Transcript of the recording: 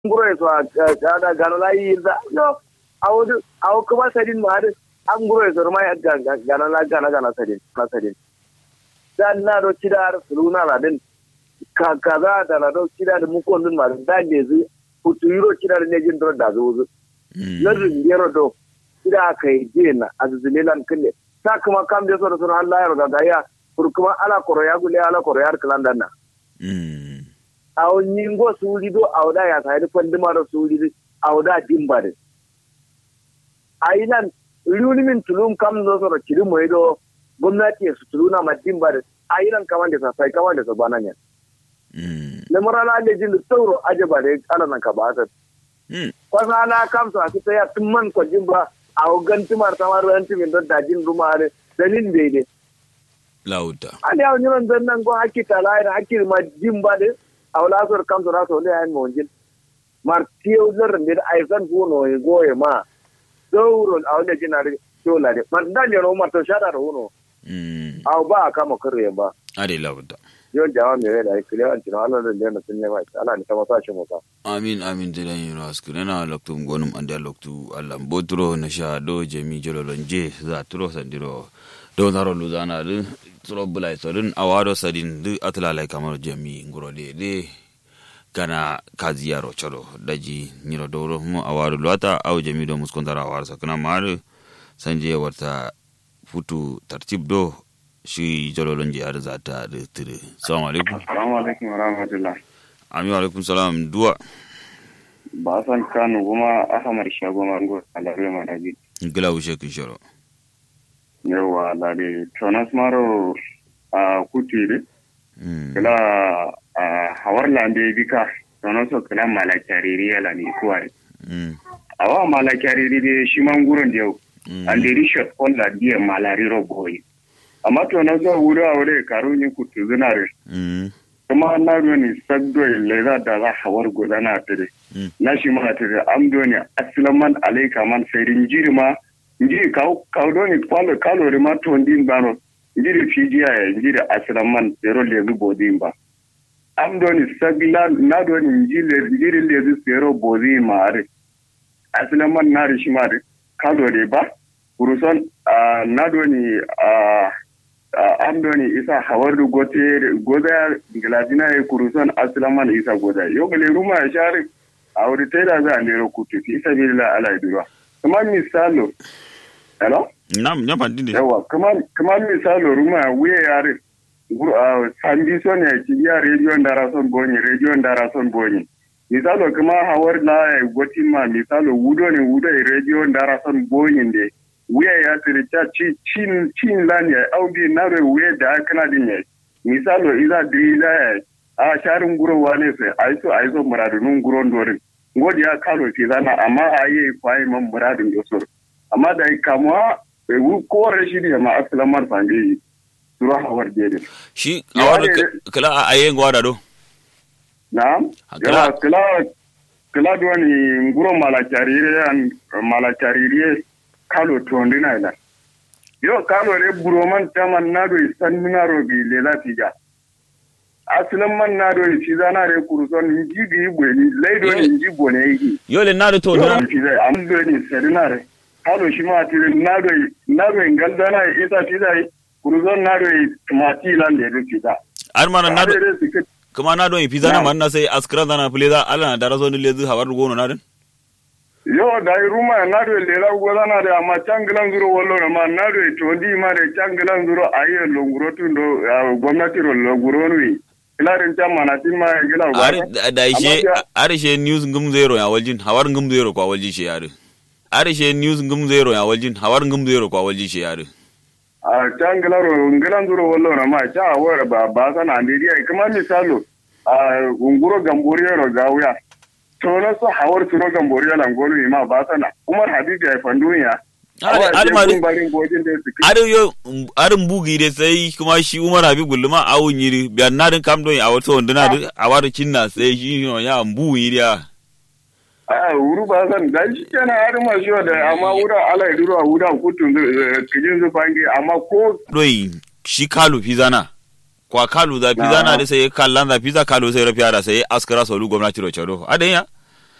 nguro eso ada gano la yirda no awdu aw kuma sadin ma hadu an nguro eso ma ya gana la gana gana sadin na sadin dan na do kidar suluna la din ka kaza da na do kidar mu ko dun ma dan ne zu kutu yiro kidar ne jin do da zo zu lardin yero do kida kai jena azzulilan kille ta kuma kam de so da sun Allah ya roga ga ya kurkuma ala koro ya gule ala koro ya klan danna aw nyingo suuli do awda ya sayde fandimaro suuli awda dimbare ayinan luni min tulum kam no soro kiri moy do gwamnati su tuluna ma dimbare ayinan kamande sa sai kamande sa bananya le morala le jin tawro ajaba de ala nan ka ba ta kwasa na kam sa ki ta ya tumman ko jimba aw ganti mar tamar ranti min do dajin rumare dalin bede lauta ali aw nyon dan nan go hakki talai hakki ma dimbade awla sor kam sora so le an monjin mar tiyo zar ndir ay san kuno e goye ma dawro awle jinare tola de man dan yo mar to shara ro no mm aw ba kama kare ba ade lauta yo jawa me da ai kile an tino ala da ne sun ne mai ala ni kama sashi mu ka amin amin jiran yiro askire na loktu gonum ande loktu allah botro na sha do jemi jololon je za turo sandiro do naro luzana du turo bulai sorin awado sadin du atlalai kamar jemi nguro de de kana kazi yaro choro daji nyiro doro mo awado luata au jemi do muskontara awar sakana mar sanje warta futu tartib do shi jololon je har zata da tire assalamu alaikum Assalamu alaikum wa rahmatullah. amin wa alaikum salam duwa Ba san Kano kuma Ahmad Shago Mango Alare Madaji. gila wuce kin shoro Yawa Alare. Tonas Maro a Kutiri. Mm. Kila a Hawar Lande Bika. Tonaso kila Malakariri yala ni kuwa. Mm. Awa Malakariri de shi manguron da yau. Mm. Andiri shot on la diya Malariro boy. Amma tonaso wuri a wuri karu ni kutu zinare. Mm. kuma na ni sagdo leza da za hawar gudana tare Mm. na shi ma tare am doni aslaman alaika man sayrin jiri ma njiri kaw kaw doni kwalo kalori ma to ndin bano njiri fijiya ya njiri aslaman zero lezu bodin ba am doni sagla na doni njiri njiri lezu zero bodin ma are aslaman na rishi ma are kalori ba kuruson ah, na doni ah, uh, amdoni isa hawardu gote goda gladina e kuruson aslaman isa goda yogale ruma ya shari a wuri taida za a lero kutu fi isa bilila ala idura kuma misalo hello nam nya fandi de yawa kuma kuma misalo ruma wuye yare gur- ah, sandi son ya ci ya radio ndara son bonyi radio ndara son bonyi misalo kuma hawar la ya gotin ma misalo wudo ne wudo e radio ndara son bonyi de wuya ya tiri ta ci cin cin lan ya audi na re wuya da kana din ya misalo iza driza ya a sharin guro wane sai aiso aiso muradun guron dorin ngodi ya kalo fi zana amma ayi kwai man muradun dosor amma da kamuwa bai wu ko rashi ne ma aslamar sange sura hawar dede shi Ya awado ne- kala a ayen gwada do na'am Kala- yawa kila kila duwani nguro malakarire an malakarire kalo tondina ila yo kalo re buroman taman nado sannaro bi lela tiga aslan man nado ci zana re kuruson jigi ibweni laido ni jibo ne yi yole nado to yo na ci zai am do ni sedinare kalo shi ma tire nado nado ngaldana isa tidai kuruson nado tumati lande do tida ar mana nado Are re suke kuma nado yi pizza na Nam. manna sai askran dana pleza ala na daraso ni lezu hawar gono na den yo da ruma na do lela gola na da amma cangilan zuro wallo na ma na do to ndi ma da cangilan zuro ayi longuro tundo ah, gwamnati ro longuro ni ilarin can mana tin ma gila ba ar da ishe ar ishe news ngum zero ya waljin hawar ngum zero kwa walji she yare ar ishe news ngum zero ya waljin hawar ngum zero kwa walji she yare a cangilan ro ngilan zuro wallo na ma cha awar ba ba sana ndi dia kuma misalo a unguro gambori ro gawya to na so hawar turo gambori la ngolu ma ba sana umar habibi ai fandunya Ar- ar ma de- barin bojin da su ar yo arin bugi de sai kuma shi umar abi gulluma awun yiri biyan nadin kam don a wato wanduna da a wato cinna sai shi no ya mbu yiri ya a wuru ba zan da shi kenan har ma shi da amma wura ala ya duro a wuda kutun kijin zu fange amma ko doi shi kalu pizana kwa kalu da pizana da sai kallan da pizza kalu sai rafiya da sai askara solu gwamnati ro chado adan ya